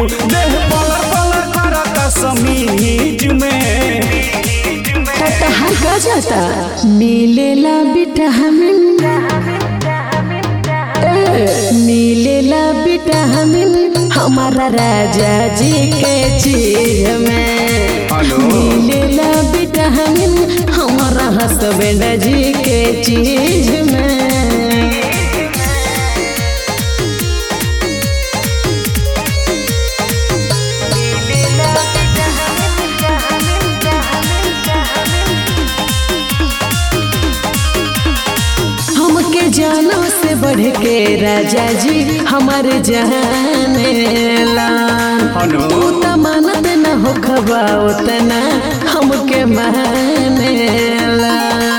देह पलर पलर करत समीज में कहा का जाता मिलेला विटामिन ए, मिलेला विटामिन हमारा राजा जी के चीज में हेलो। मिलेला विटामिन हमारा हसबैंड जी के चीज में हमके जानो से बढ़ के राजा जी हमारे जहानेला हेलो। तू त मानत न हो खबा उतना हमके मानेला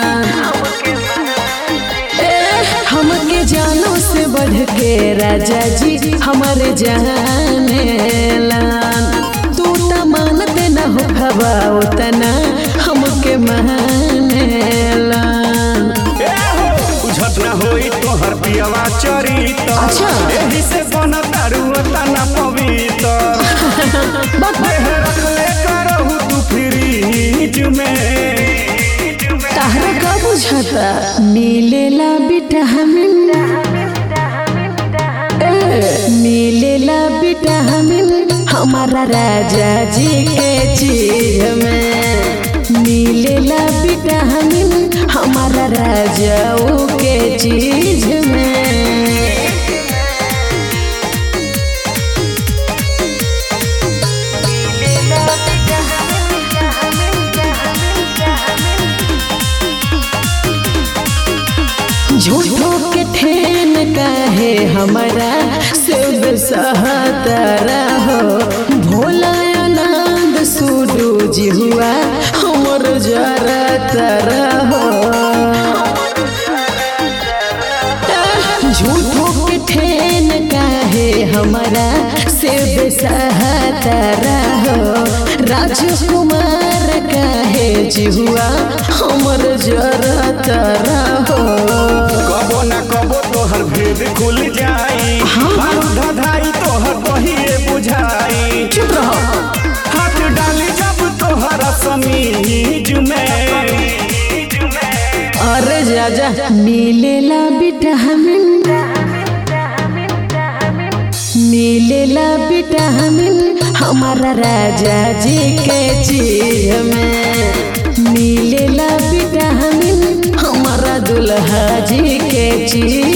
ए, हमके जानो से बढ़ के राजा जी हमारे जहानेला तू त मानत न हो खबा उतना हमके मानेला ए हो बुझत ना होई तोहर पियवा चरित अच्छा। एही से बन तारू तना पवित्र देह रखले करहु तू फ्रीज में ताहरा का बुझाता मिलेला विटामिन ए, मिलेला विटामिन हमारा राजा जी के चीज में मिलेला विटामिन हमारा राजाओं के चीज में झूठो के ठेन काहे हमारा शिव सहतरा हो भोला आनंद सुडू जी हुआ हमर जरा तरा हो झूठो के ठेन काहे हमारा शिव सहतरा हो राजकुमार काहे जी हुआ हमर जरा तरा हो कबो ना कबो तोहर भेद खुल जाई बारूद धाई तोहर कहिए बुझाई चुप रहो हाथ डाली जब तोहर समीज में अरे जाजा मिलेला विटामिन मिलेला विटामिन हमारा राजा जी के चीज में मिलेला विटामिन हमारा दुल्हा जी के चीज